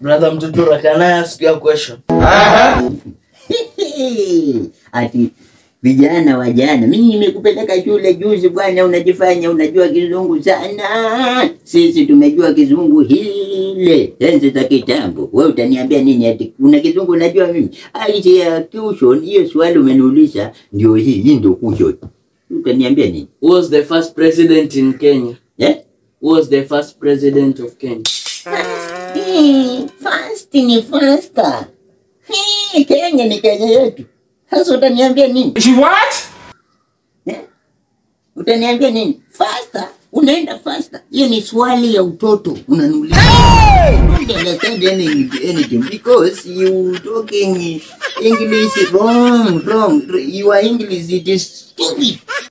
Brother Mtutura, can I ask you a question? Ati vijana wa jana, mimi nimekupeleka shule juzi bwana, unajifanya unajua kizungu sana. Sisi tumejua kizungu hile enzi za kitambo. Wewe utaniambia nini? Ati una kizungu unajua mimi? Aisha ya tuition, hiyo swali umeniuliza ndio hii, hii ndio kushon. Utaniambia nini? Who was the first president in Kenya? Eh? Who was the first president of Kenya? Hii, Fast ni faster. Hii, Kenya ni Kenya yetu. Sasa utaniambia nini? She what? Eh? Utaniambia nini? Faster. Unaenda faster. Hiyo ni swali ya utoto. Unaniuliza. I don't understand any, anything because you talking English wrong, wrong. Your English it is stupid.